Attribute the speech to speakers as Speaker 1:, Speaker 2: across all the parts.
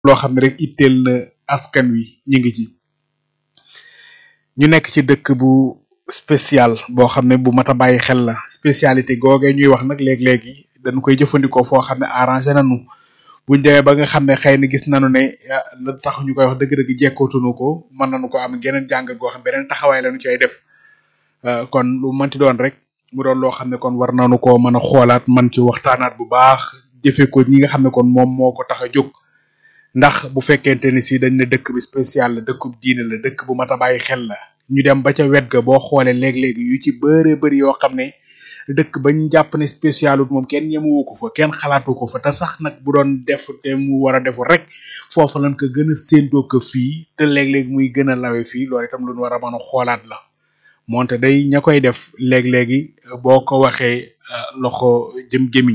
Speaker 1: loo xam ne rek itteel na askan wi ñu ngi ci ñu nekk ci dëkk bu spécial boo xam ne bu mat a bàyyi xel la spécialité googee ñuy wax nag léeg-léegi dañu koy jëfandikoo foo xam ne arrangé nañu buñ demee ba nga xam ne xëy na gis nañu ne la tax ñu koy wax dëgg-dëgg jekkootunu ko mën nañu ko am geneen jàngat goo xam beneen taxawaay lañu cay def kon lu mënti doon rek mu doon loo xam ne kon war nañu ko mën a xoolaat man ci waxtaanaat bu baax jëfe ko ñi nga xam ne kon moom moo ko tax a jóg ndax bu fekkente ni si dañ ne dëkk bi spécial la dëkkub diine la dëkk bu mat a bàyyi xel la ñu dem ba ca wet ga boo xoolee léeg-léegi yu ci bëree bëri yoo xam ne dëkk bañ jàpp ne spécialut moom kenn ñemewu ko fa kenn xalaatu ko fa te sax nag bu doon def te mu war a defu rek foofa lañ ko gën a séentoo ko fii te léeg-léeg muy gën a lawe fii loolu itam lu ñu war a mën a xoolaat la moonte day ña koy def léeg-léegi boo ko waxee loxo jëm-jëmiñ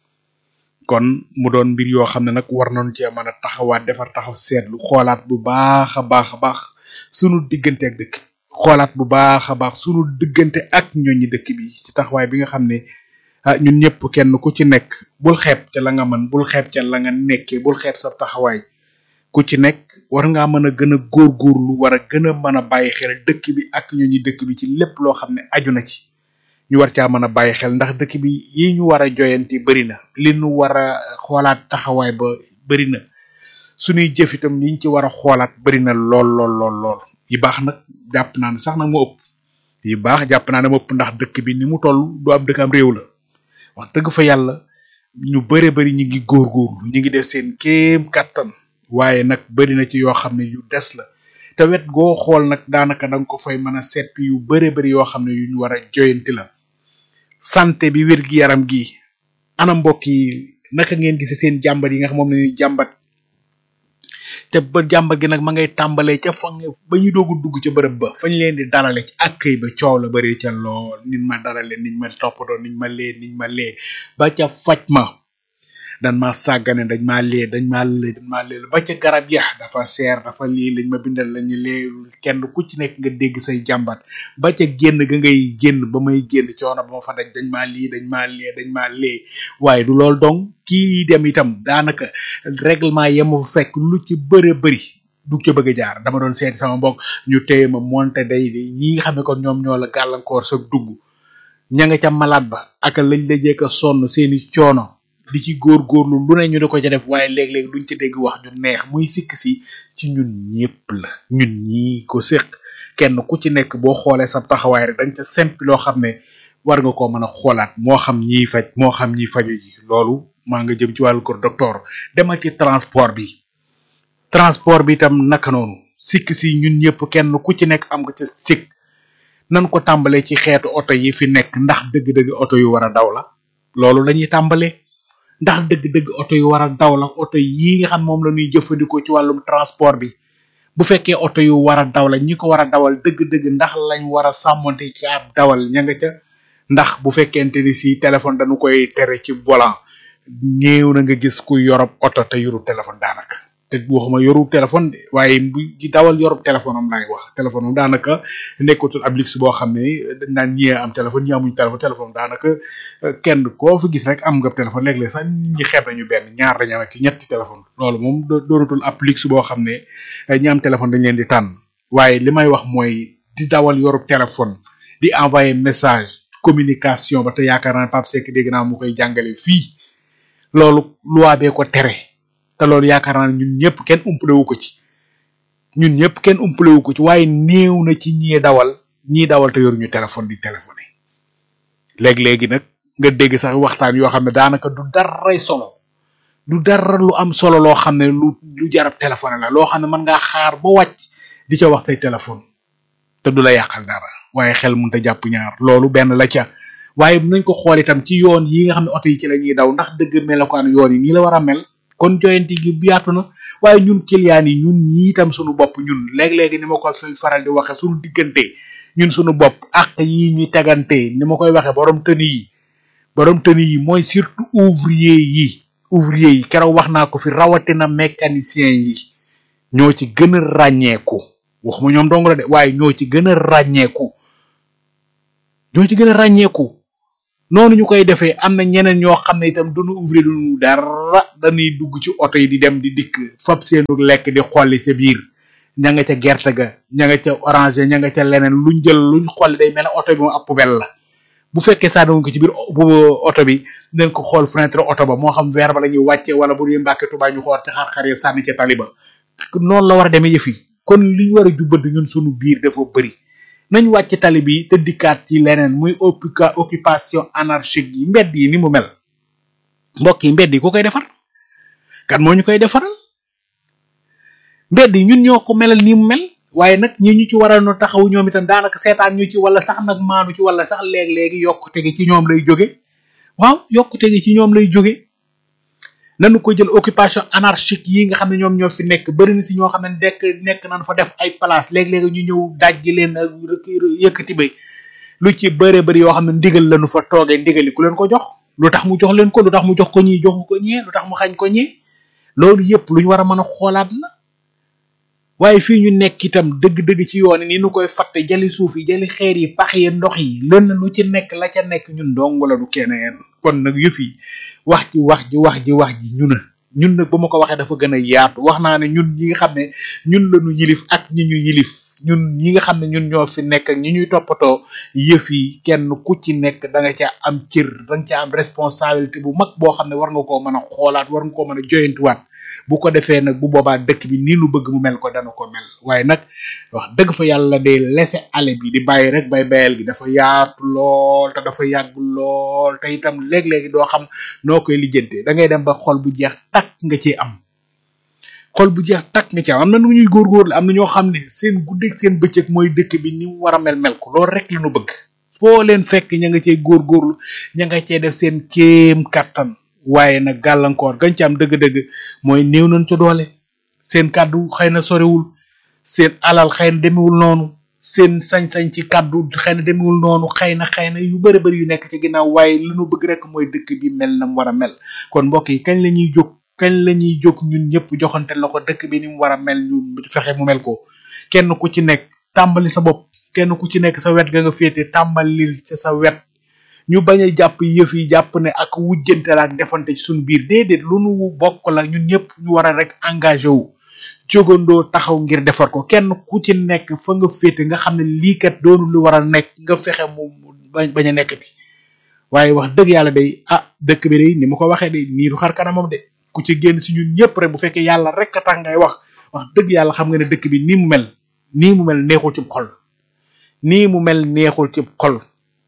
Speaker 1: kon mu doon mbir yoo xam ne nag war nañu cee mën a taxawaat defar taxaw seetlu xoolaat bu baax a baax a baax sunu diggante ak dëkk xoolaat bu baax a baax sunu diggante ak ñooñi dëkk bi ci taxawaay bi nga xam ne ah ñun ñëpp kenn ku ci nekk bul xeeb ca la nga mën bul xeeb ca la nga nekkee bul xeeb sa taxawaay ku ci nekk war ngaa mën a gën a góorgóorlu war a gën a mën a bàyyi xel dëkk bi ak ñooñi dëkk bi ci lépp loo xam ne aju na ci ñu war caa mën a bàyyi xel ndax dëkk bi yi ñu war a joyanti bëri na li ñu war a xoolaat taxawaay ba bëri na suñuy jëf itam liñ ci war a xoolaat bëri na lool lool lool lool yi baax nag jàpp naa ne sax nag moo ëpp yi baax jàpp naa ne moo ëpp ndax dëkk bi ni mu toll du am dëkk am réew la wax dëgg fa yàlla ñu bëre bëri ñu ngi góorgóorlu ñu ngi def seen kéem kattan waaye nag bëri na ci yoo xam ne yu des la te wet goo xool nag daanaka da nga ko fay mën a seppi yu bëre bëri yoo xam ne yu ñu war a joyanti la santé bi wér gi yaram gi ana mbokk yi naka ngeen gisee seen jàmbat yi nga xam moom la ñuy jàmbat te ba jàmbat gi nag ma ngay tàmbalee ca fa nga ba ñu doogu dugg ca bërëb ba fañ leen di dalale ci accueil ba coow la bëri ca lool nit ma dalale niñ ma toppatoo niñ ma lee niñ ma lee ba ca faj ma dañ ma sàggane dañ ma lee dañ ma lee dañ ma lee ba ca garab ya dafa seer dafa lii lañ ma bindal lañu lee kenn ku ci nekk nga dégg say jàmbat ba ca génn ga ngay génn ba may génn coono ba ma fa daj dañ ma lii dañ ma lee dañ ma lee waaye du loolu donc kii dem itam daanaka règlement yema fa fekk lu ci bëre bëri du ca bëgg a jaar dama doon seeti sama mbokk ñu téye ma monte day ñi nga xam ne kon ñoom ñoo la gàllankoor sa dugg ña nga ca malade ba ak lañ la jekk a sonn seeni coono di ci góorgóorlu lu ne ñu di ko ca def waaye léeg-léeg duñ ci dégg wax ju neex muy sikk si ci ñun ñëpp la ñun ñii ko séq kenn ku ci nekk boo xoolee sa taxawaay rek dañ ca sempi loo xam ne war nga koo mën a xoolaat moo xam ñiy faj moo xam ñiy faju ji loolu maa nga jëm ci wàllu kër docteur demal ci transport bi transport bi itam naka noonu sikk si ñun ñëpp kenn ku ci nekk am nga ca sikk nan ko tàmbalee ci xeetu oto yi fi nekk ndax dëgg-dëgg oto yu war a daw la loolu lañuy tàmbalee ndax dëgg-dëgg oto yu war a daw la oto yi nga xam moom la ñuy jëfandikoo ci wàllum transport bi bu fekkee oto yu war a daw la ñi ko war a dawal dëgg-dëgg ndax lañ war a sàmmonte ci ab dawal ña nga ca ndax bu fekkente ni si téléphone dañu koy tere ci volant néew na nga gis ku yorob oto te yoru téléphone daanaka te waxuma yoru téléphone de waaye bu gi dawal yorob téléphone am laay wax téléphone am daanaka nekkatul ab luxe boo xam ne dañ naan ñi am téléphone ñi amuñ téléphone téléphone daanaka kenn koo fi gis rek am nga téléphone léeg-léeg sax nit ñi xeeb nañu benn ñaar dañu am ak ñetti téléphone loolu moom doonatul ab luxe boo xam ne ñi am téléphone dañ leen di tànn waaye li may wax mooy di dawal yorub téléphone di envoyer message communication ba te yaakaar naa Pape Seck dégg naa mu koy jàngale fii loolu loi bee ko tere te loolu yaakaar naa ñun ñëpp kenn umpale wu ko ci ñun ñëpp kenn umpale wu ko ci waaye néew na ci ñii dawal ñii dawal te yoruñu téléphone di téléphoné léegi-léegi nag nga dégg sax waxtaan yoo xam ne daanaka du daray solo du dara lu am solo loo xam ne lu lu jarab téléphoné la loo xam ne mën ngaa xaar ba wàcc di ca wax say téléphone te du la yàqal dara waaye xel mënut a jàpp ñaar loolu benn la ca waaye nañ ko xool itam ci yoon yi nga xam ne oto yi ci la ñuy daw ndax dëgg melokaan yoon yi nii la war a mel kon joyanti gi yaatu na waaye ñun client yi ñun ñii itam suñu bopp ñun léeg-léegi ni ma ko fay faral di waxe suñu diggante ñun suñu bopp ak yi ñuy tegante ni ma koy waxe borom tëni yi borom tëni yi mooy surtout ouvrier yi ouvrier yi keroog wax naa ko fi rawatina mécanicien yi ñoo ci gën a ràññeeku waxuma ñoom dong la de waaye ñoo ci gën a ràññeeku ñoo ci gën a ràññeeku noonu ñu koy defee am na ñeneen ñoo xam ne itam duñu ouvrir duñu dara dañuy dugg ci oto yi di dem di dikk fab seenu lekk di xolli sa biir ña nga ca gerte ga ña nga ca orange ña nga ca leneen luñ jël luñ xolli day mel ne oto bi moom ab poubelle la bu fekkee saa ko ci biir oto bi nañ ko xool fenêtre oto ba moo xam verre ba la ñuy wàcce wala bu ñuy mbàkke Tuubaa ñu xool ci xar-xar yi sànni ca taliba noonu la war a demee yëf yi kon li ñu war a jubbanti ñun suñu biir dafa bëri nañ wàcc tali bi te dikkaat ci leneen muy occupa occupation anarchique yi mbedd yi ni mu mel mbokk yi mbedd yi ku koy defar kan moo ñu koy defaral mbedd yi ñun ñoo ko melal ni mu mel waaye nag ñi ñu ci waroon a taxaw ñoom itam daanaka seetaan ñu ci wala sax nag maanu ci wala sax léeg-léegi yokkute gi ci ñoom lay jóge waaw yokkute gi ci ñoom lay jóge nanu ko jël occupation anarchique yi nga xam ne ñoom ñoo fi nekk bëri na si ñoo xam ne nekk nekk nañ fa def ay place léeg-léegi ñu ñëw dajji leen ak yëkkati bay lu ci bëre bëri yoo xam ne ndigal lañu fa toogee ndigali ku leen ko jox lu tax mu jox leen ko lu tax mu jox ko ñii joxu ko ñee lu tax mu xañ ko ñee loolu yëpp lu ñu war a mën a xoolaat la waaye fii ñu nekk itam dëgg-dëgg ci yoon ni nu koy fatte jali suuf yi jali xeer yi pax yi ndox yi lën lu ci nekk la ca nekk ñun dong la du keneen kon nag yëf yi wax ji wax ji wax ji wax ji ñu na ñun nag ba ma ko waxee dafa gën a yaatu wax naa ne ñun ñi nga xam ne ñun la ñu yilif ak ñi ñu yilif ñun ñi nga xam ne ñun ñoo fi nekk ak ñi ñuy toppatoo yëf yi kenn ku ci nekk da nga ca am cër da nga ca am responsabilité bu mag boo xam ne war nga koo mën a xoolaat war nga koo mën a joyantuwaat bu ko defee nag bu boobaa dëkk bi nii nu bëgg mu mel ko dana ko mel waaye nag wax dëgg fa yàlla day laisser aller bi di bàyyi rek bay bayal gi dafa yaatu lool te dafa yàgg lool te itam léeg-léegi doo xam noo koy lijjantee da ngay dem ba xol bu jeex takk nga ci am xol bu jeex takk nga ci am am na nu ñuy góorgóorlu am na ñoo xam ne seen guddeeg seen bëccëg mooy dëkk bi ni mu war a mel mel ko loolu rek la ñu bëgg foo leen fekk ña nga cey góorgóorlu ña nga cey def seen kéem kattan waaye nag gàllankoor gañ ci am dëgg-dëgg mooy néew nañ ca doole seen kàddu xëy na soriwul seen alal xëy na demewul noonu seen sañ-sañ ci kàddu xëy na demewul noonu xëy na xëy na yu bëri bëri yu nekk ci ginnaaw waaye li nu bëgg rek mooy dëkk bi mel na mu war a mel kon mbokk yi kañ la ñuy jóg kañ la ñuy jóg ñun ñëpp joxante loxo dëkk bi ni mu war a mel ñu fexe mu mel ko kenn ku ci nekk tàmbali sa bopp kenn ku ci nekk sa wet ga nga féete tàmbali ci sa wet ñu bañ a jàpp yëf yi jàpp ne ak wujjante la ak defante ci suñu biir déedéet lu nu bokk la ñun ñëpp ñu war a rek engagé wu jógandoo taxaw ngir defar ko kenn ku ci nekk fa nga féete nga xam ne lii kat doonu lu war a nekk nga fexe mu bañ bañ a nekkati waaye wax dëgg yàlla day ah dëkk bi day ni ma ko waxee day nii du xar kanamam de ku ci génn si ñun ñëpp rek bu fekkee yàlla rek a tax ngay wax wax dëgg yàlla xam nga ne dëkk bi nii mu mel nii mu mel neexul ci xol nii mu mel neexul ci xol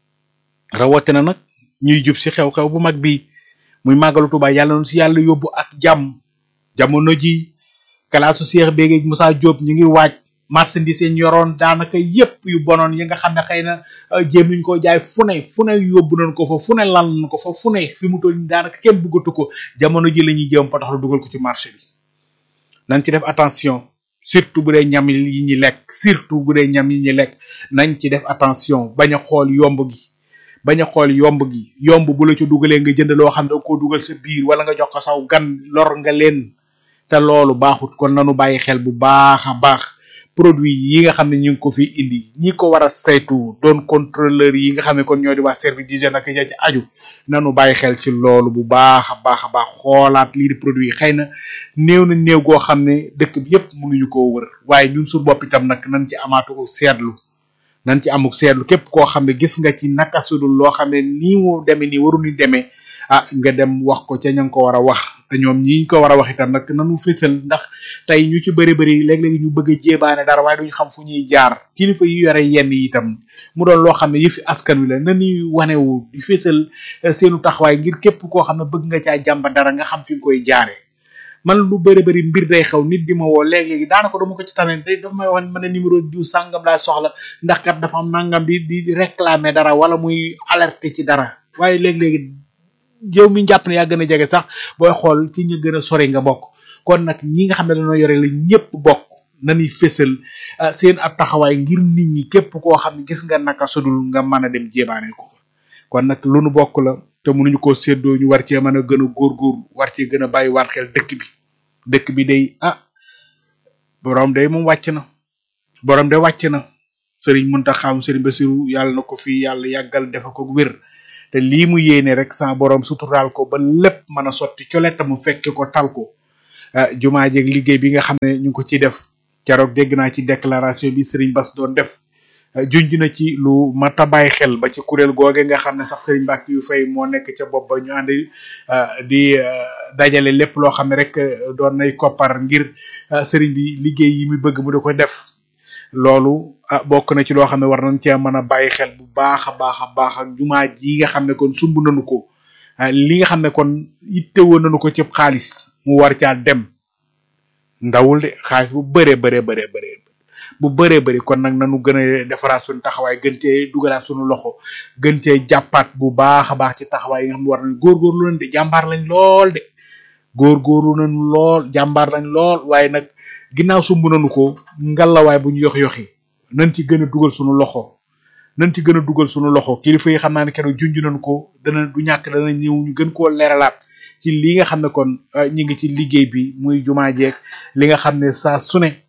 Speaker 1: rawatina nag ñuy jub si xew-xew bu mag bi muy màggalu Tuubaa yàlla noonu si yàlla yóbbu ak jàmm jamono ji kalaasu Seex Bége Moussa Diop ñu ngi waaj marchandise yi ñu yoroon daanaka yépp yu bonoon yi nga xam ne xëy na jéem nañ koo jaay fu ne fu ne yóbbu nañ ko fa fu ne lal nañ ko fa fu ne fi mu toll daanaka kenn bëggatu ko jamono ji la ñuy jéem potax lu dugal ko ci marché bi nañ ci def attention surtout bu dee ñam yi ñi lekk surtout bu dee ñam yi ñi lekk nañ ci def attention bañ a xool yomb gi bañ a xool yomb gi yomb bu la ci dugalee nga jënd loo xam ne danga koo dugal sa biir wala nga jox ko saw gan lor nga leen te loolu baaxut kon nanu bàyyi xel bu baax a baax produit yi nga xam ne ñu ngi ko fi indi ñi ko war a saytu doon contrôleur yi nga xam ne kon ñoo di wax service d'hygiène ak ja ci aju nanu bàyyi xel ci loolu bu baax a baax a baax xoolaat lii di produit yi xëy na néew na néew goo xam ne dëkk bi yépp mënuñu koo wër waaye ñun su bopp itam nag nañ ci amaatu seetlu nañ ci amuk seetlu képp koo xam ne gis nga ci naka sudul loo xam ne nii mu demee nii waru ni demee ah nga dem wax ko ca ña nga ko war a wax te ñoom ñi ko war a wax itam nag nanu fésal ndax tey ñu ci bëri bëri léeg-léeg ñu bëgg a jéebaane dara waaye duñu xam fu ñuy jaar kilifa yi yore yenn yi itam mu doon loo xam ne yëfi askan wi la na ñuy wanewu di fésal seenu taxawaay ngir képp koo xam ne bëgg nga caa jàmba dara nga xam fi nga koy jaare man lu bëri bëri mbir day xew nit di ma woo léeg-léegi daanaka dama ko ci tane te dafa may wax ne ma ne numéro diw sàngam laa soxla ndax kat dafa am nangam di di réclamer dara wala muy alerter ci dara waaye léeg-léegi yow mi jàpp ne yaa gën a jege sax booy xool ci ñu gën a sori nga bokk kon nag ñi nga xam ne dañoo yore la ñëpp bokk nañuy fésal seen ab taxawaay ngir nit ñi képp koo xam ne gis nga naka sudul nga mën a dem jébaane ko fa kon nag lu nu bokk la te mënuñu koo séddoo ñu war cee mën a gën a góorgóorlu war cee gën a bàyyi waat xel dëkk bi dëkk bi day ah borom day moom wàcc na borom de wàcc na sëriñ Muntaxa Sëriñ Basiru yàlla na ko fi yàlla yàggal defa ko wér te lii mu yéene rek sa borom suturaal ko ba lépp mën a sotti coletta mu fekke ko tal ko jumaa jeeg liggéey bi nga xam ne ñu ngi ko ciy def keroog dégg naa ci déclaration bi Serigne Bass doon def junj na ci lu mat a bàyyi xel ba ci kuréel googe nga xam ne sax Serigne Mbacke yu fay moo nekk ca bopp ba ñu ànd di dajale lépp loo xam ne rek doon nay koppar ngir Serigne bi liggéey yi muy bëgg mu da ko def loolu ah bokk na ci loo xam ne war nañ cee mën a bàyyi xel bu baax a baax a baax ak jumaa ji nga xam ne kon sumb nañu ko li nga xam ne kon ittewoo nañu ko ci xaalis mu war caa dem ndawul de xaalis bu bëree bëree bëree bëree bu bëree bëri kon nag nanu gën a defaraat suñu taxawaay gën cee dugalaat suñu loxo gën cee jàppaat bu baax a baax ci taxawaay yi nga xam ne war nañ góorgóorlu nañ de jàmbaar lañ lool de góorgóorlu nañ lool jàmbaar lañ lool waaye nag ginnaaw sumb nañu ko ngalawaay bu ñu yox yoxi nañ ci gën a dugal suñu loxo nañ ci gën a dugal suñu loxo kilifa yi xam naa ne keroog junj nañu ko dana du ñàkk dana ñëw ñu gën koo leeralaat ci li nga xam ne kon ñi ngi ci liggéey bi muy jumaa jeeg li nga xam ne saa su ne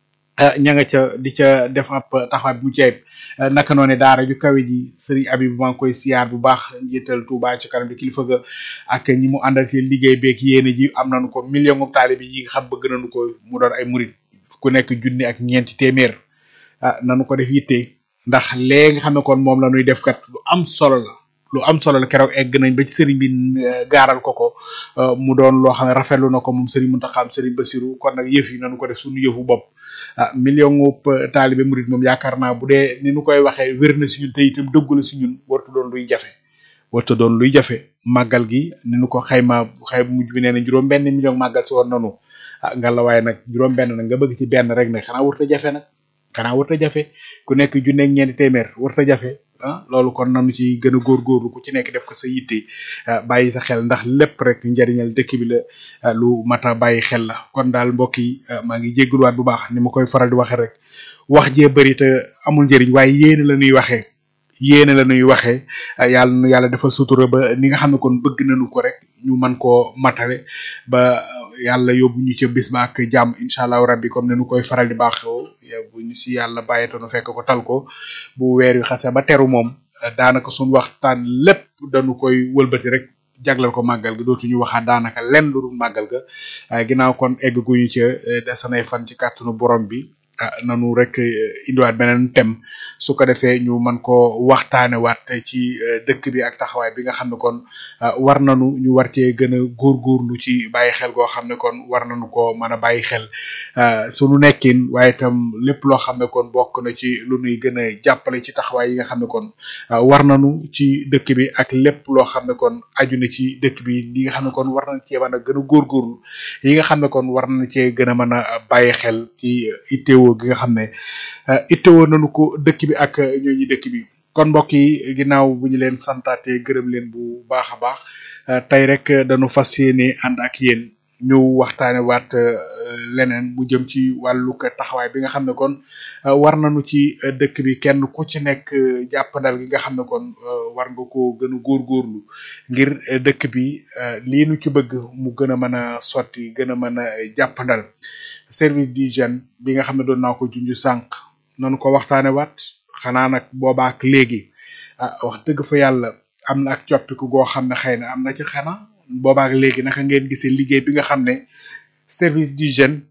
Speaker 1: ña nga ca di ca def ab taxawaay bu mu ceeb naka noone daara ju kawe ji sëriñ Abib maa ngi koy siyaar bu baax njiital Touba ci kanam di kilifa ga ak ñi mu àndal ci liggéey beeg yéene ji am nañu ko million ngum taalibe yi nga xam bëgg nañu ko mu doon ay murit ku nekk junni ak ñeenti téeméer ah nanu ko def yitte ndax léegi nga xam ne kon moom la ñuy def kat lu am solo la lu am solo la keroog egg nañ ba ci sëriñ bi gaaral ko ko mu doon loo xam ne rafetlu na ko moom sëriñ Muntaxa sëriñ Basiru kon nag yëf yi nañu ko def suñu yëfu bopp ah million ŋub taalibe murit moom yaakaar naa bu dee ni nu koy waxee wér na si ñun te itam dëggu la si ñun wartu doon luy jafe wartu doon luy jafe màggal gi ni nu ko xayma xay mujj bi nee na juróom benn million màggal si woon nanu ah nga la waaye nag juróom benn nag nga bëgg ci benn rek nag xanaa warta jafe nag xanaa warta jafe ku nekk junne ak ñeenti téeméer warta jafe ah loolu kon nanu ci gën a góorgóorlu ku ci nekk def ko sa yitte bàyyi sa xel ndax lépp rek njariñal dëkk bi la lu mat a bàyyi xel la kon daal mbokk yi maa ngi jégguluwaat bu baax ni ma koy faral di waxee rek wax jee bëri te amul njëriñ waaye yéene la ñuy waxee yéene la ñuy waxee yàlla nu yàlla defal sutura ba ni nga xam ne kon bëgg nañu ko rek ñu mën koo matale ba yàlla yóbbu ñu ca bis ba ak jàmm incha allahu rabbi comme ne nu koy faral di baaxoo bu ñu si yàlla bàyyetoonu fekk ko tal ko bu weer wi xase ba teru moom daanaka suñu waxtaan lépp dañu koy wëlbati rek jagleel ko màggal ga dootuñu waxaat daanaka lenn lu dul màggal ga waaye ginnaaw kon egg guñu ca desanay fan ci kàttanu borom bi nanu rek indiwaat beneen thème su ko defee ñu mën ko waxtaane waat ci dëkk bi ak taxawaay bi nga xam ne kon war nanu ñu war cee gën a góorgóorlu ci bàyyi xel goo xam ne kon war nañu ko mën a bàyyi xel sunu nekkin waaye itam lépp loo xam ne kon bokk na ci lu nuy gën a jàppale ci taxawaay yi nga xam ne kon war nanu ci dëkk bi ak lépp loo xam ne kon aju na ci dëkk bi li nga xam ne kon war nañ cee mën a gën a góorgóorlu yi nga xam ne kon war nañ cee gën a mën a bàyyi xel ci itteewoo gi nga xam ne ittewoo nañu ko dëkk bi ak ñooñu dëkk bi kon mbokk yi ginnaaw bu ñu leen santaate gërëm leen bu baax a baax tey rek dañu fas yéene ànd ak yéen ñu waxtaane waat leneen mu jëm ci wàllu taxawaay bi nga xam ne kon war nañu ci dëkk bi kenn ku ci nekk jàppandal gi nga xam ne kon war nga ko gën a góorgóorlu ngir dëkk bi lii nu ci bëgg mu gën a mën a sotti gën a mën a jàppandal service d'hygiène bi nga xam ne doon naa ko junj sànq nanu ko waxtaane waat xanaa nag boobaak léegi ah wax dëgg fa yàlla am na ak coppiku goo xam ne xëy na am na ci xanaa boobaak léegi naka ngeen gisee liggéey bi nga xam ne service d'hygiène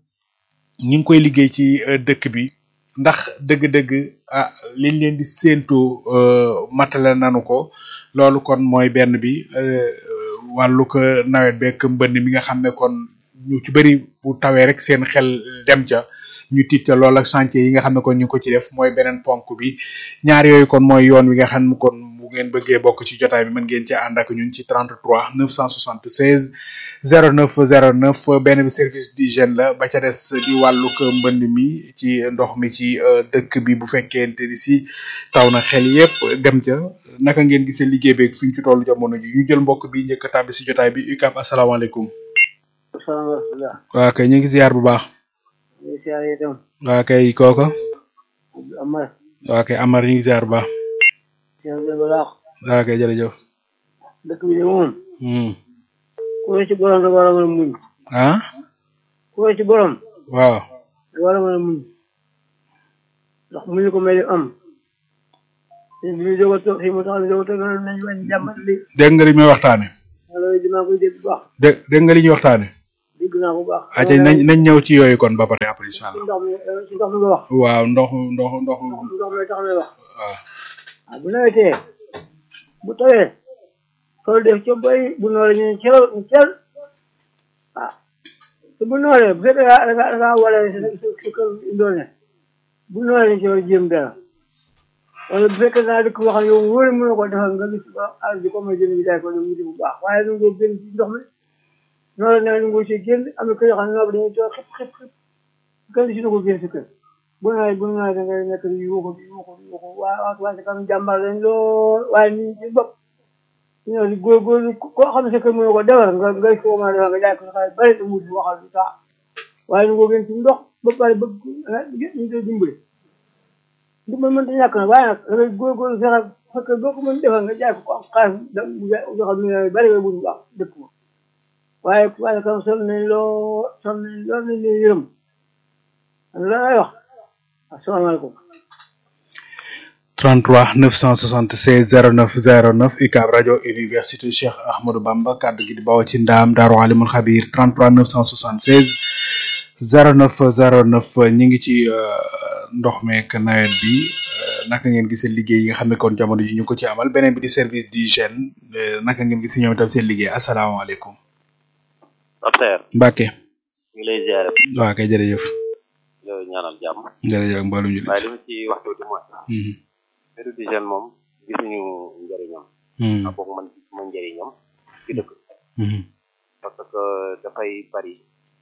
Speaker 1: ñi ngi koy liggéey ci dëkk bi ndax dëgg-dëgg ah liñ leen di séentoo matale nanu ko loolu kon mooy benn bi wàllu ko nawet beek mbënn mi nga xam ne kon ñu ci bëri bu tawee rek seen xel dem ca ñu tiita lool ak chantier yi nga xam ne kon ñu ngi ko ci def mooy beneen ponk bi ñaar yooyu kon mooy yoon wi nga xam ne kon bu ngeen bëggee bokk ci jotaay bi mën ngeen ci ànd ak ñun ci 33 976 09 09 benn bi service d'hygiène la ba ca des di wàllu ko mbënd mi ci ndox mi ci dëkk bi bu fekkente ni si taw na xel yépp dem ca naka ngeen gisee liggéey beeg fi ñu ci tollu jamono ji ñu jël mbokk bi njëkk a tàbbi si jotaay bi UCAB asalaamaaleykum.
Speaker 2: salaamaaleykum.
Speaker 1: waa kay ñu ngi ziar bu baax.
Speaker 2: ñu ngi ziar itam.
Speaker 1: waa kay kooko.
Speaker 2: Amar.
Speaker 1: waa kay Amar ñu ngi ziar bu baax.
Speaker 2: ziar bu baax.
Speaker 1: waa kay jërëjëf.
Speaker 2: dëkk bi de moom.
Speaker 1: Hmm.
Speaker 2: ku ne ci borom da war a mën a muñ.
Speaker 1: ah.
Speaker 2: ku ne ci borom.
Speaker 1: waaw.
Speaker 2: da war a mën a muñ. ndax muñ ko mel ni am. te bi ñu doog a toog fii mu tax ñu doog a toog nañ wàññi jàmbat li
Speaker 1: dégg nga li muy waxtaane
Speaker 2: loolu dinaa koy dégg bu baax
Speaker 1: dé dégg nga li ñuy waxtaane
Speaker 2: dégg naa ko bu baax
Speaker 1: aca nañ nañ ñëw ci yooyu kon ba pare après incha
Speaker 2: ci
Speaker 1: allah
Speaker 2: ndox mi ci ndox mi nga wax
Speaker 1: waaw ndox ndox ndox
Speaker 2: ndox mi tax may wax
Speaker 1: waaw
Speaker 2: waaw bu nawetee bu tawee tool def ca bay bu nooree ñu ne cel ñu cel ah te bu nooree bu fekkee da nga da ngaa wala sa sa kër indoor ne bu nooree ñu ci war a jéem dara wala bu fekkee naa dëkk boo xam ne yow wóore mënoo ko defal nga gis ba àll bi comme jënd bi jaay ko ne mu bu baax waaye nu ngoo génn ci ndox mi noonu la nu ngoo ci génn am na kër yoo xam ne noonu dañuy toog xëpp xëpp xëpp kenn si na ko génn si kër bu nawet bu nawet da ngay nekk di yuuxu di yuuxu di yuuxu waaye waa waa kam jàmbaar lañ lool waaye nit ñi ci bopp ñoo di góorgóorlu koo xam ne sa kër mënoo ko defar nga ngay ko mën a defar nga jaay ko sa xaalis bari te mu waxal du saa waaye nu ngoo génn ci ndox ba pare bëgg ñu koy dimbali dimbali mënta ñàkk nag waaye nag da ngay góorgóorlu fexe sa kër boo ko mën defar nga jaay ko ko am xaalis da yoo xam ne bari nga bu baax dëkk ma waaye waaye kam sonn nañ loo sonn nañ lool nañ leen yërëm lan lay wax asalaamaaleykum
Speaker 1: 33 976 09 09 UCAB rajo université Cheikh Ahmadou Bamba kaddu gi di bawoo ci ndaam Daaru Alimul Xabir 33 976 09 09 ñi ngi ci ndox meek nawet bi naka ngeen gisee liggéey yi nga xam ne kon jamono ji ñu ko ci amal beneen bi di service d'hygiène naka ngeen gisee ñoom itam seen liggéey asalaamaaleykum
Speaker 3: Docteur
Speaker 1: Mbacke
Speaker 3: ñu ngi lay ziare
Speaker 1: waaw kay jërëjëf
Speaker 3: yow ñaanal jàmm
Speaker 1: jërëjëf mboolum jullit
Speaker 3: waaye li ma ci wax tuuti mooy
Speaker 1: Mhm,
Speaker 3: service d'hygiène moom gisuñu njëriñam
Speaker 1: mhm,
Speaker 3: ak boog man gisuma njëriñam ci dëkk
Speaker 1: mhm,
Speaker 3: parce que dafay bari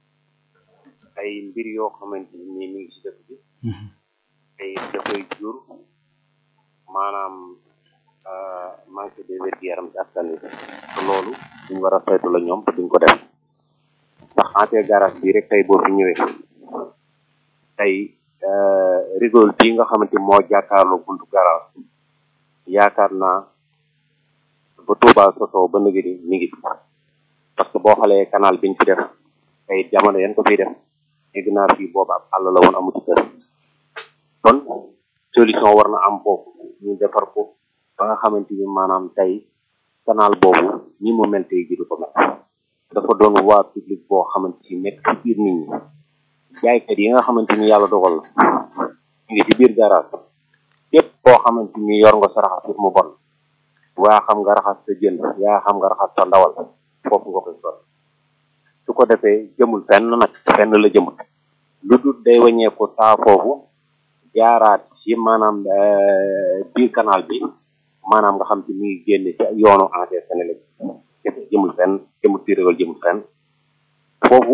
Speaker 3: ay mbir yoo xamante ni mi ngi ci dëkk bi
Speaker 1: mhm,
Speaker 3: te dafay jur maanaam euh, manque de wér-gu-yaram ci askan wi te loolu duñ war a saytu la ñoom te duñ ko def ndax ante garage bi rek tey boo fi ñëwee tey euh, rigole bii nga xamante ni moo jàkkaarloo buntu garage yaakaar naa ba Touba sosoo ba nëgë ni mi ngi fi parce que boo xoolee canal biñ fi def tey jamono yan ko fiy def dégg naa fii boobu ab àll la woon amu ci kër kon solution war na am foofu ñu defar ko ba nga xamante ni maanaam tey canal boobu ñi mu mel tey ji du ko mel dafa doon waa public boo xamante ni nekk ci biir nit ñi jaaykat yi nga xamante ni yàlla dogal na ñu ngi ci biir garage képp koo xamante ni yor nga sa raxas mu bon waa xam nga raxas sa jën yaa xam nga raxas sa ndawal foofu nga koy sol su ko defee jëmul fenn nag fenn la jëmul lu dul day wàññeeku taa foofu jaaraat ci maanaam eh, biir canal bi maanaam nga xam ci mi ngi génne ci yoonu entrée Sénégal kese jëmul fenn jëmul ci régal jëmul fenn foofu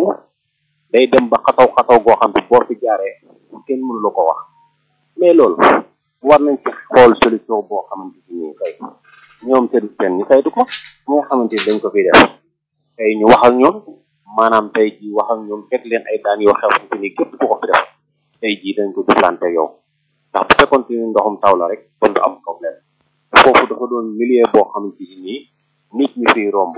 Speaker 3: day dem ba xataw xataw goo xam ne boo fi jaaree kenn mënu la ko wax mais loolu war nañ ci xool solution boo xamante ci nii tey ñoom seen seen ñu saytu ko ñi nga xamante ni dañ ko fiy def tey ñu wax ak ñoom maanaam tey ji wax ak ñoom teg leen ay daan yoo xamante ni képp ku ko fi def tey jii dañ ko jëflante yow ndax bu fekkoon ni ndoxum taw la rek kon du am problème foofu dafa doon milieu boo xamante ni nii nit ñi fiy romb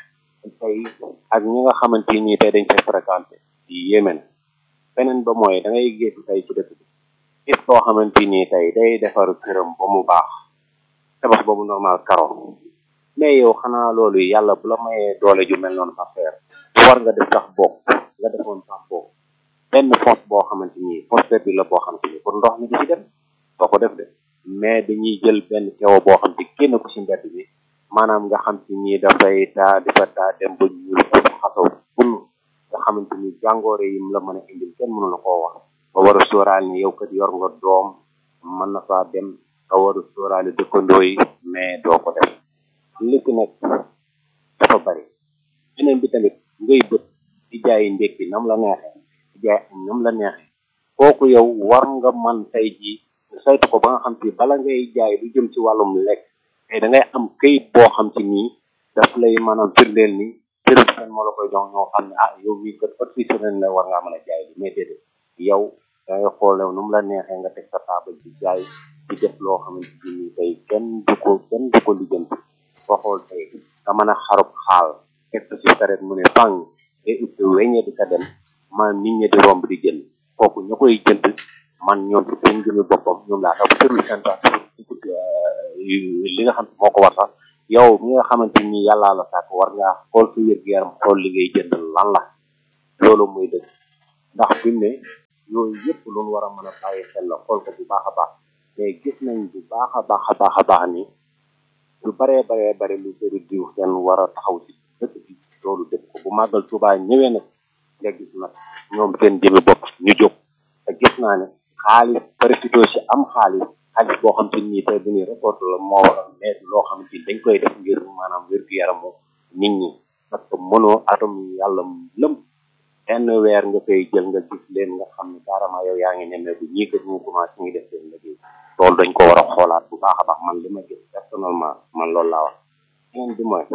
Speaker 3: tey ak ñi nga xamante ni tey dañ fay fréquenté yi yéeme na beneen ba mooy da ngay gis tey ci dëkk bi gis koo xamante ni tey day defar këram ba mu baax tabax boobu normal karo mais yow xanaa loolu yàlla bu la mayee doole ju mel noonu sax faire war nga def sax bokk nga defoon sax bokk benn fosse boo xamante ni fosse bi la boo xamante ni pour ndox mi di ci dem doo ko def de mais dañuy jël benn kewo boo xam te génn ko ci mbedd bi maanaam nga xam ci ni dafay taa di fa taa dem ba ñuul ko xasaw bun nga xamante ni jàngoore yi mu la mën a indil kenn mënu la koo wax ba war a sóoraal ni yow kat yor nga doom mën na faa dem nga war a sóoraale dëkkandoo yi mais doo ko def li ci nekk dafa bari beneen bi tamit ngay bët di jaay ndékki nam la neexee di jaay añ nam la neexee kooku yow war nga man tey jii saytu ko ba nga xam ci bala ngay jaay lu jëm ci wàllum lekk tey da ngay am këyit boo xam ci nii daf lay maanaam firndeel ni service kan moo la koy jox ñoo xam ne ah yow mii kat professionnel la war ngaa mën a jaay bi mais déedéet yow da ngay xool nu mu la neexee nga teg sa table di jaay di def loo xamante ci nii tey kenn du ko kenn du ko lijjanti boo xool tey nga mën a xarub xaal teg ko ci saret mu ne fang day ut weññe di ka dem man nit ñi di romb di jënd kooku ña koy jënd man ñoom ci seen jëmi boppam ñoom laa tax service central li nga xam moo ko war sax yow mi nga xamante ni yàllaa la sàkk war ngaa xool sa wér gu yaram xool li ngay jënd lan la loolu muy dëgg ndax fi mu ne yooyu yëpp lu ñu war a mën a bàyyi xel la xool ko bu baax a baax mais gis nañ bu baax a baax a baax a baax ni lu baree baree bare lu bëri diw seen war a taxaw ci dëkk bi loolu def ko bu màggal Tuubaa ñëwee nag nga gis nag ñoom seen jëmi bopp ñu jóg te gis naa ne xaalis profité ci am xaalis xaalis boo xam te nii tey bu ñuy récolte la moo waral mais loo xam te dañ koy def ngir maanaam wér-gu-yaramu nit ñi parce que mënoo atom yàlla lëm benn weer nga koy jël nga gis leen nga xam ne carrément yow yaa ngi nemmee bu ñii kat ñu commencé ngi def seen liggéey loolu dañ ko war a xoolaat bu baax a baax man li ma gis personnellement man loolu laa wax beneen bi mooy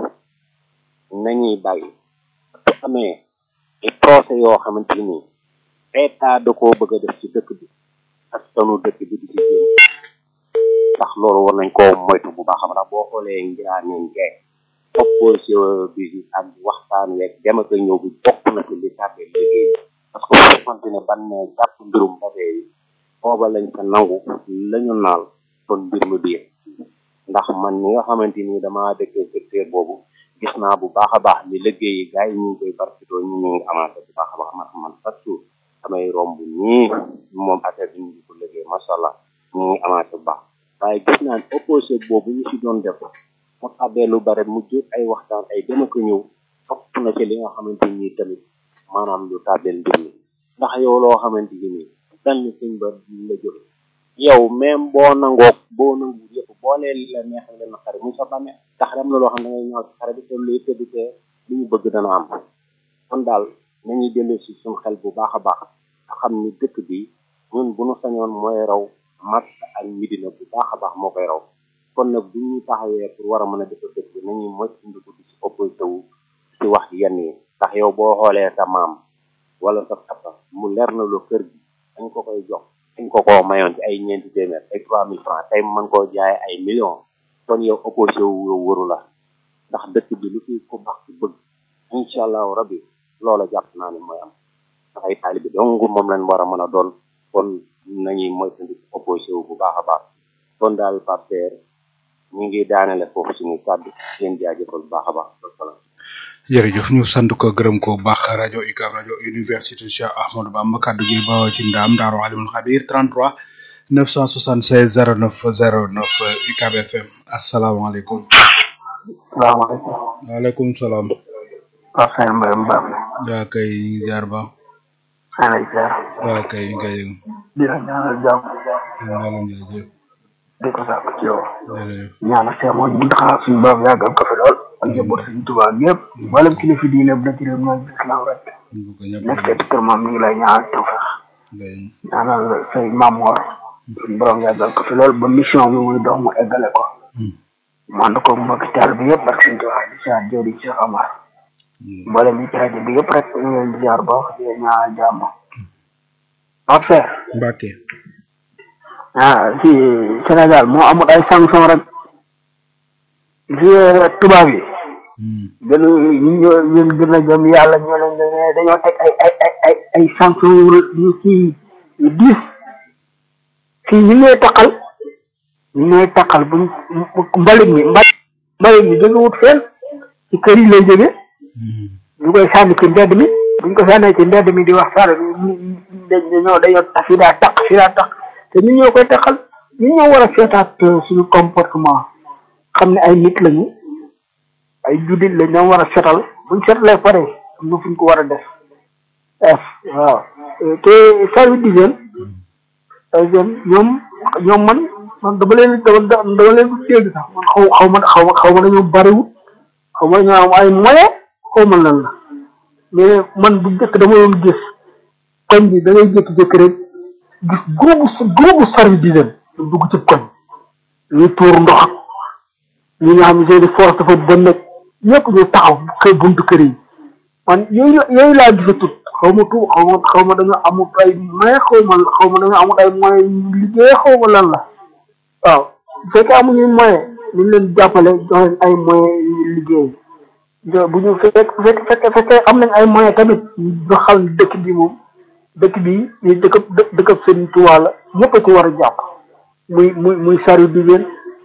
Speaker 3: nañuy bàyyi su amee ay procès yoo xamante ni état da koo bëgg a def ci dëkk bi askanu dëkk bi di ci génn ndax loolu war nañ koo moytu bu baax a baax boo xoolee ngiraaneen gay opposition bi ak waxtaan weeg dem ak ñëw bi bokk na ci li tàbbee liggéey parce que bu fekkonte ne ban ne jàpp mbirum mbabee yi booba lañ ko nangu lañu naal kon mbir mi biir ndax man ñi nga xamante ni dama dëkkee secteur boobu gis naa bu baax a baax ni liggéey yi gars yi ñu ngi koy barkitoo ñu ñu ngi avancé bu baax a baax man man chaque jour damay romb ñii moom affaire bi ñu ngi ko liggéey macha allah ñu ngi avancé bu baax waaye gis naa ne opposé boobu ñu si doon def mu tàbbee lu bare mu jur ay waxtaan ay dem ak ñëw topp na ci li nga xamante ni tamit maanaam lu tàbbeel mbir mi ndax yow loo xamante ni dan ni suñ ba la jóg yow même boo nangoog boo nangu yëpp boo leen li la neexal leen xare mu sa bàmmee ndax dem na loo xam ne da ngay ñëw ci xare bi te luy tëdd te li ñu bëgg dana am kon daal nañuy dellu si suñ xel bu baax a baax nga xam ni dëkk bi ñun bu nu sañoon mooy raw mag ak midina bu baax a baax moo koy raw kon nag bu ñu taxawee pour war a mën a def dëkk bi nañuy moytandiku di si opposé wu si wax yenn yi ndax yow boo xoolee sa maam wala sa papa mu leer na lu kër gi dañ ko koy jox dañ ko koo mayoon ci ay ñeenti téeméer ay trois mille francs tey mën koo jaay ay millions kon yow opposé wu yow waru la ndax dëkk bi lu fi ko baax ci bëgg incha allahu rabbi loola jàpp naa ne mooy am ndax ay taalibi dong moom lañ war a mën a doon kon nañuy moytandiku opposé wu bu baax a baax kon daal partenaire ñu ngi daanele foofu suñu kàddu leen jaajëfal bu baax a baax wasalaam
Speaker 1: jërëjëf ñu sant ko gërëm ko bu baax rajo UCAB rajo université Cheikh Ahmadou Bamba kaddu gi ba ci ndam Daaru Alimul Xabir 33 976 09 09 UCAB FM asalaamaaleykum.
Speaker 4: salaamaaleykum.
Speaker 1: waaleykum salaam.
Speaker 4: Pape Sène Mbaye Mbam.
Speaker 1: yaa kay jaar ba.
Speaker 4: maa ngi lay ziar.
Speaker 1: waa kay ngay
Speaker 4: di la ñaanal jàmm.
Speaker 1: ngaalam jërëjëf
Speaker 4: di ko sàkk ci yow.
Speaker 1: jërëjëf
Speaker 4: ñaanal Cheikh Modou Mountakha suñu borom yàggal ko fi lool. ak njaboot suñu Tuubaa gépp. mboolem kilifa diine bu nekk réew mi ak islam rek.
Speaker 1: bu ko ñëpp
Speaker 4: nekk ci kër moom mi ngi lay ñaanal tawfeex.
Speaker 1: ngay
Speaker 4: ñaanal say Mamoor. suñu borom yàggal ko fi lool ba mission bi muy dox mu eggale ko. mu ànd ko mbokki taal bi yëpp ak suñu Tuubaa di ziar jëwriñ Cheikh Amar. mboolem yi ci rajo bi yëpp rek ñu ngi leen di ziar ba wax di leen ñaanal jàmm. Pape Sène.
Speaker 1: Mbàkke
Speaker 4: ah si Sénégal moo amul ay sanction rek si tubaab yi gën ñu ñoo ñun gën a gëm yàlla ñoo leen ne dañoo teg ay ay ay ay ay sanction yu kii yu diis fii ñu ñooy taqal ñu ñooy taqal buñ mbalit mi mbalit mbalit mi jóge wut fenn ci kër yi lay jóge ñu koy sànni ci mbedd mi buñ ko sànnee ci mbedd mi di wax sara dañoo dañoo tax fii daa taq fii daa taq te ñun ñoo koy taxal ñun ñoo war a seetaat suñu comportement xam ne ay nit lañu ay juddit lañ ñoo war a setal buñ setalee pare am na fuñ ko war a def f waaw te service d'hygiène hygiène ñoom ñoom man man dama leen dama dama leen du dégg sax man xaw xaw ma xaw ma xaw ma dañoo bariwul xaw ma dañoo am ay moyen xaw ma lan la mais man bu njëkk dama doon gis koñ bi da ngay jékki-jékki rek gis groupe groupe service d'hygiène ñu dugg ci koñ ñuy tuur ndox ak ñi nga xam ne seeni force dafa bon nag ñëpp ñu taxaw kër buntu kër yi man yooyu yooyu laa gisatut xaw ma tu xaw ma xaw ma dañoo amut ay moyen xaw ma xaw ma dañoo amut ay moyen liggéey xaw ma lan la waaw bu fekkee amuñu moyen ñu leen jàppale jox leen ay moyen yu liggéey bu ñu fekk fekk fekkee am nañ ay moyen tamit ñu xam dëkk bi moom dëkk bi ñu dëkk dëkk Sëriñ Tuubaa la ñëpp a ci war a jàpp muy muy muy service d'hygiène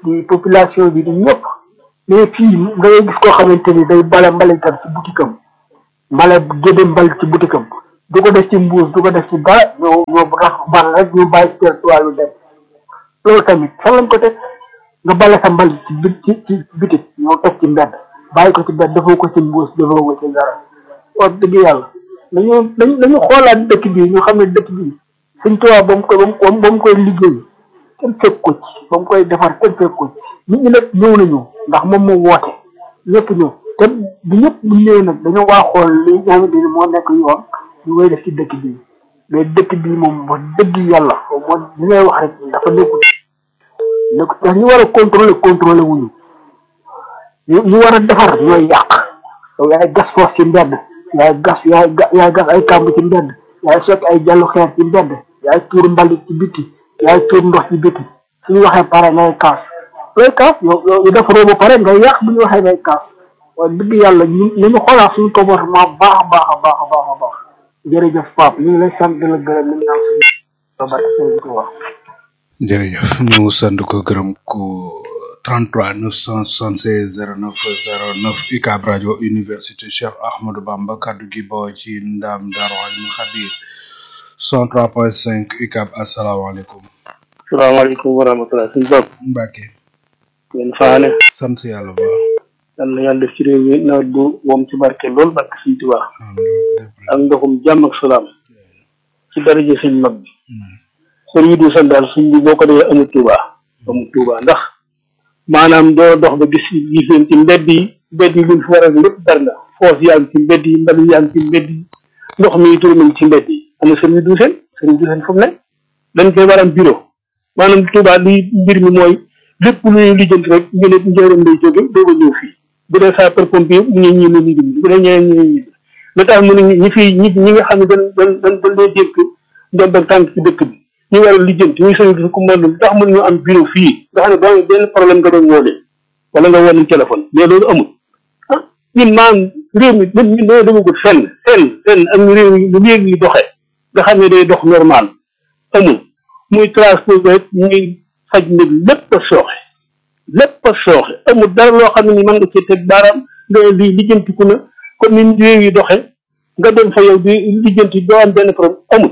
Speaker 4: di population bi di ñëpp mais fii nga ngay gis koo xamante ni day bale mbalitam ci butikam mbale gédde mbal ci butikam du ko def ci mbuus du ko def ci dara ñoo ñoo rax bal rek ñu bàyyi territoire bi dem loolu tamit fan lañ ko teg nga bale sa mbal ci bit ci ci bitik ñoo teg ci mbedd bàyyi ko ci mbedd defoo ko ci mbuus defoo ko ci dara wax dëgg yàlla dañu dañu dañu xoolaat dëkk bi ñu xam ne dëkk bi suñ tubaab ba mu koy ba mu ba mu koy liggéey kenn fekk ko ci ba mu koy defar kenn fekk ko ci nit ñi nag ñëw nañu ndax moom moo woote ñëpp ñëw te bu ñëpp bu ñëwee nag dañoo waa xool li nga xamante ni moo nekk yoon ñu koy def ci dëkk bi mais dëkk bi moom wax dëgg yàlla moo li ngay wax rek dafa nekkul nekkul ndax ñu war a contrôler contrôler wuñu ñu ñu war a defar ñooy yàq yow yaay gas foos ci mbedd yaay gas yaay ga yaay gas ay kàmb ci mbedd yaay sotti ay jallu xeer ci mbedd yaay tuur mbalit ci biti yaay tuur ndox ci biti suñu waxee pare ngay kaas looy kaas yow yow defaroo ba pare ngay yàq bu ñu waxee ngay kaas waaye dëgg yàlla ñu ñu ñu xoolaat suñu comportement baax a baax a baax a baax a baax jërëjëf Pape ñu ngi lay sant di la gërëm ñu naan suñu barke sëñ ko wax
Speaker 1: jërëjëf ñu sant ko gërëm ko 33 976 09 09 UCAB rajo université Cheikh Ahmadou Bamba kaddu gi boo ci ndam Darou Alimul Khabir 103.5 UCAB asalaamaaleykum.
Speaker 5: salaamaaleykum wa rahmatulah suñu bopp
Speaker 1: Mbacke.
Speaker 5: ngeen faane
Speaker 1: sant yàlla bu baax.
Speaker 5: yal na yàlla def ci réew mi nawet bu woom ci barke lool barke suñu Tuubaa ak ndoxum jàmm ak salaam ci daraja suñ mag bi sër wi du san daal suñ bi boo ko dee amul Tuubaa amul Tuubaa ndax maanaam doo dox ba gis gis leen ci mbedd yi mbedd yi luñ fi war a lépp bari na foos yaa ngi ci mbedd yi mbali yaa ngi ci mbedd yi ndox mi tur mi ci mbedd yi am na service du seen service du seen fu mu ne dañ koy war am bureau maanaam Touba li mbir mi mooy lépp lu ñuy lijjanti rek ñu ne njëriñ lay jóge doog a ñëw fii bu dee sapeur pompier mu ngi ñi ne ñu dim bu dee ñeneen ñu ñi lu tax mu ne ñi fi ñi ñi nga xam ne dañ dañ dañ dañ lay dénk ndombal tànk ci dëkk bi ñu war a lijjanti ñu service ku mën lu tax mën ñu am bureau fii nga xam ne boo benn problème nga doon woolee wala nga woon téléphone mais loolu amul ah ñun maanaam réew mi ñun ñun dañoo demagul fenn fenn fenn ak réew mi lu léegi yi doxee nga xam ne day dox normal amul muy transport rek muy faj nit lépp a sooxe lépp a sooxe amul dara loo xam ne ni mën nga cee teg baaraam nga ne lii lijjantiku na comme ni réew yi doxe nga dem fa yow di lijjanti doo am benn problème amul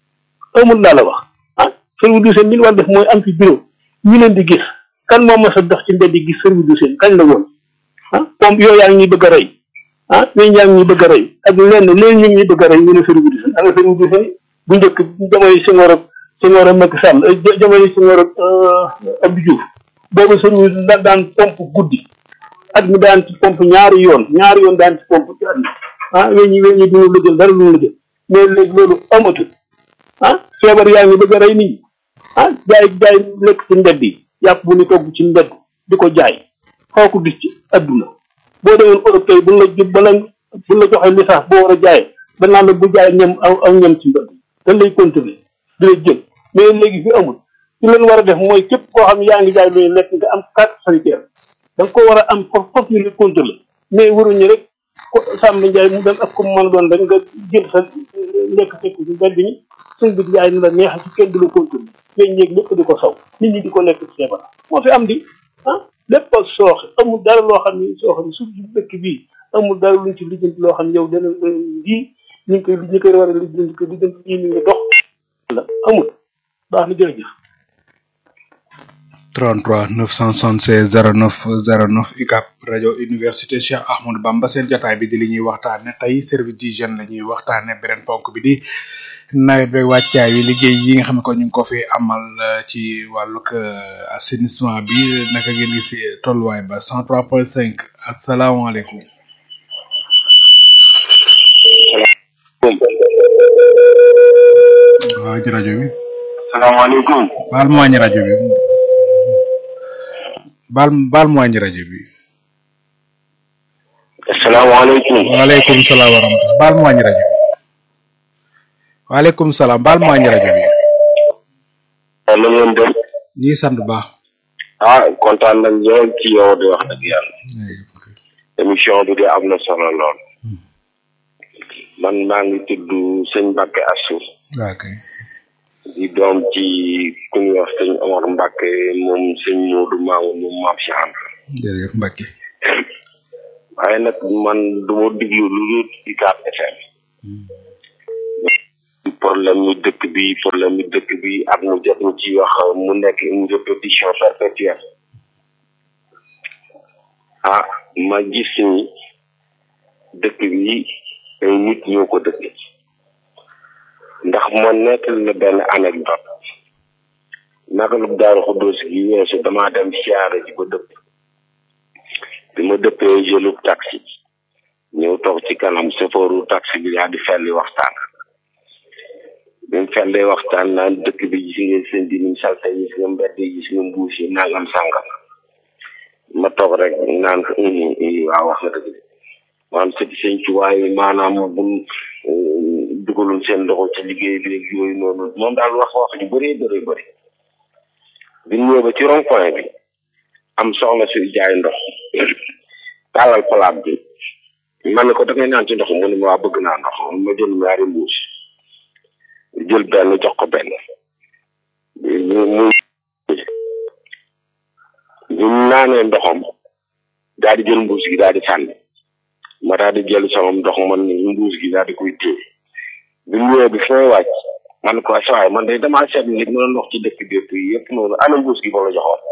Speaker 5: amul laa la wax ah service du seen li ñu war def mooy am fi bureau ñu leen di gis kan moo mas a dox ci mbedd di gis service du seen kañ la woon ah pompe yooyu yaa ngi ñuy bëgg a rey ah ñooñu yaa ngi ñuy bëgg a rey ak lenn léegi ñu ngi ñuy bëgg a rey ñu ne service du seen ak service du seen bu njëkk jamono Senghor ak Senghor ak Macky Sall jamono Senghor ak Abdou Diouf boobu service da daan pompe guddi at mi daan ci pompe ñaari yoon ñaari yoon daan ci pompe ci at mi ah weñ yi weñ yi duñu lëjël dara duñu lëjël mais léegi loolu amatul ah feebar yaa ngi bëgg a rey nit ñi ah jaay jaay lekk ci mbedd yi yàpp bu ñu togg ci mbedd di ko jaay xaw ko gis ci adduna boo demoon Europe tey buñ la jub bala buñ la joxee licence boo war a jaay danaa la bu jaay ñam aw aw ñam ci mbedd dañ lay contrôler di la jël mais léegi fi amul ci leen war a def mooy képp koo xam ne yaa ngi jaay looy lekk nga am carte sanitaire da nga ko war a am foofu foofu ñu la contrôler mais waruñu rek ko Samba Ndiaye mu dem ak ko mu mën a doon rek nga jël sa lekk fekk ci mbedd ñi suñ bi jaay ni la neex ci kenn du la contrôler léegi ñeeg lépp di ko saw nit ñi di ko lekk ci feebar moo fi am di ah lépp a sooxe amul dara loo xam ne sooxe ne suuf si dëkk bii amul dara luñ ci lijjanti loo xam ne yow dana lii ñu ngi koy ñu koy war a lijjanti ko lijjanti ñii ñu ngi dox la amul baax na jërëjëf
Speaker 1: 33 976 09 09 UCAB rajo université Cheikh Ahmadou Bamba seen jotaay bi di li ñuy waxtaane tey service d'hygiène la ñuy waxtaane beneen ponk bi di nawet beeg wàccaay yi liggéey yi nga xam ne ko ñu ngi ko fi amal ci wàllug assainissement bi naka ngeen gis tolluwaay ba 103.5 asalaamaaleykum. waaw ci rajo bi.
Speaker 3: salaamaaleykum.
Speaker 1: baal ma wàññi rajo bi. baal baal ma wàññi rajo bi.
Speaker 3: asalaamaaleykum.
Speaker 1: waaleykum salaam wa rahmatulah baal ma wàññi rajo bi. waaleykum salaam baal ma wàññi rajo bi.
Speaker 3: waaw na ngeen def.
Speaker 1: ñii sant bu baax.
Speaker 3: ah kontaan nañ lool ci yow di wax dëgg yàlla. émission bi de am na solo lool. man maa ngi tudd sëñ Mbacke Assou.
Speaker 1: waaw kay.
Speaker 3: di
Speaker 6: di doom ci ku ñuy wax sëñ Omar Mbacke moom sëñ Modou Mamoun moom maam si ànd
Speaker 1: jërëjëf Mbacke
Speaker 6: waaye nag man du ma diglu lu dul ci 4 FM problème mi dëkk bi problème mi dëkk bi ak mu jot ñu ci wax mu nekk une répétition perpétuelle ah ma gis ni dëkk bi ay nit ñoo ko dëkk ndax ma nekk la benn anecdote naka lu daaru xuddoos gi weesu damaa dem siyaare ji ba dëpp bi ma dëppee jëlub taxi ñëw toog ci kanam sofooru taxi bi yaa di felli waxtaan bi mu fellee waxtaan naan dëkk bi gis nga seen di niñ salte gis nga mbedd yi gis nga mbuus yi nangam sàngam ma toog rek naan ko waaw wax nga dëgg maanaam sëti sëñ ci waaye maanaam buñ dugalul seen loxo ci liggéey bi ak yooyu noonu moom daal wax wax ju bëree bëri bëri bi ñëw ba ci rond point bi am soxna suy jaay ndox tàllal palaat bi man ne ko da ngay naan ci ndox mu ne ma waa bëgg naa ndox ma jël ñaari mbuus jël benn jox ko benn mu ñu naanee ndoxam daal di jël mbuus gi daal di sànni ma daal di jël sama ndox man mbuus gi daal di koy téye bi mu ñëwee bi fooy wàcc man ko sa waay man de damaa seet nit mën a ndox ci dëkk bépp yi yëpp noonu ana mbuus gi ba la joxoon